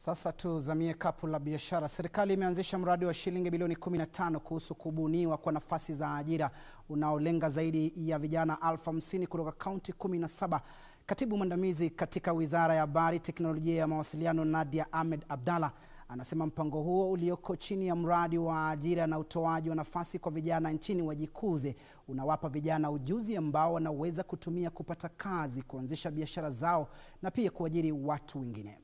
Sasa tuzamie kapu la biashara. Serikali imeanzisha mradi wa shilingi bilioni 15 kuhusu kubuniwa kwa nafasi za ajira unaolenga zaidi ya vijana elfu hamsini kutoka kaunti 17. Katibu mwandamizi katika Wizara ya Habari, Teknolojia ya Mawasiliano, Nadia Ahmed Abdalla anasema mpango huo ulioko chini ya mradi wa ajira na utoaji wa nafasi kwa vijana nchini Wajikuze unawapa vijana ujuzi ambao wanaweza kutumia kupata kazi, kuanzisha biashara zao na pia kuajiri watu wengine.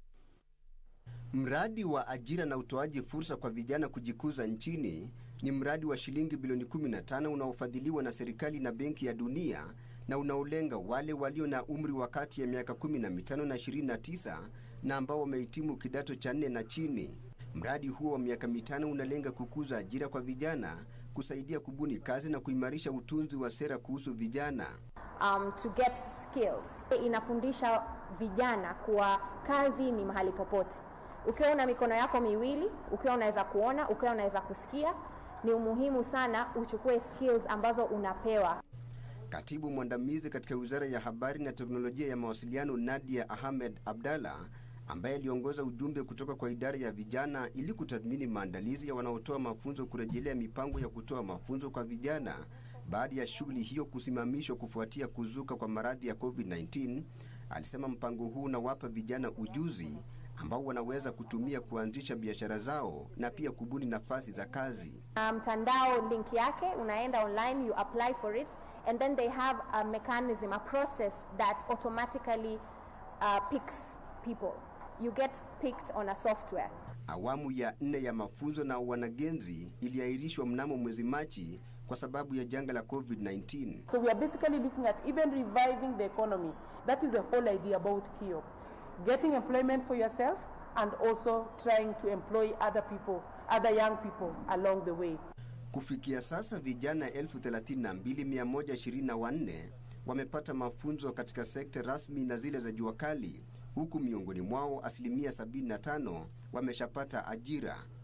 Mradi wa ajira na utoaji fursa kwa vijana kujikuza nchini ni mradi wa shilingi bilioni 15 unaofadhiliwa na serikali na Benki ya Dunia na unaolenga wale walio na umri wa kati ya miaka 15 na 29 na ambao wamehitimu kidato cha nne na chini. Mradi huo wa miaka mitano unalenga kukuza ajira kwa vijana, kusaidia kubuni kazi na kuimarisha utunzi wa sera kuhusu vijana. um, to get skills. Inafundisha vijana kuwa kazi ni mahali popote. Ukiwa una mikono yako miwili, ukiwa unaweza kuona, ukiwa unaweza kusikia, ni umuhimu sana uchukue skills ambazo unapewa. Katibu mwandamizi katika Wizara ya Habari na Teknolojia ya Mawasiliano, Nadia Ahmed Abdalla, ambaye aliongoza ujumbe kutoka kwa idara ya vijana ili kutathmini maandalizi ya wanaotoa mafunzo kurejelea mipango ya kutoa mafunzo kwa vijana baada ya shughuli hiyo kusimamishwa kufuatia kuzuka kwa maradhi ya COVID-19, alisema mpango huu unawapa vijana ujuzi ambao wanaweza kutumia kuanzisha biashara zao na pia kubuni nafasi za kazi. Na mtandao link yake unaenda online, you apply for it and then they have a mechanism, a process that automatically uh, picks people. You get picked on a software. Awamu ya nne ya mafunzo na wanagenzi iliahirishwa mnamo mwezi Machi kwa sababu ya janga la COVID-19. So we are basically looking at even reviving the economy. That is the whole idea about KIOP. Getting employment for yourself and also trying to employ other people, other young people along the way. Kufikia sasa vijana 32124 wamepata mafunzo katika sekta rasmi na zile za jua kali, huku miongoni mwao asilimia 75 wameshapata ajira.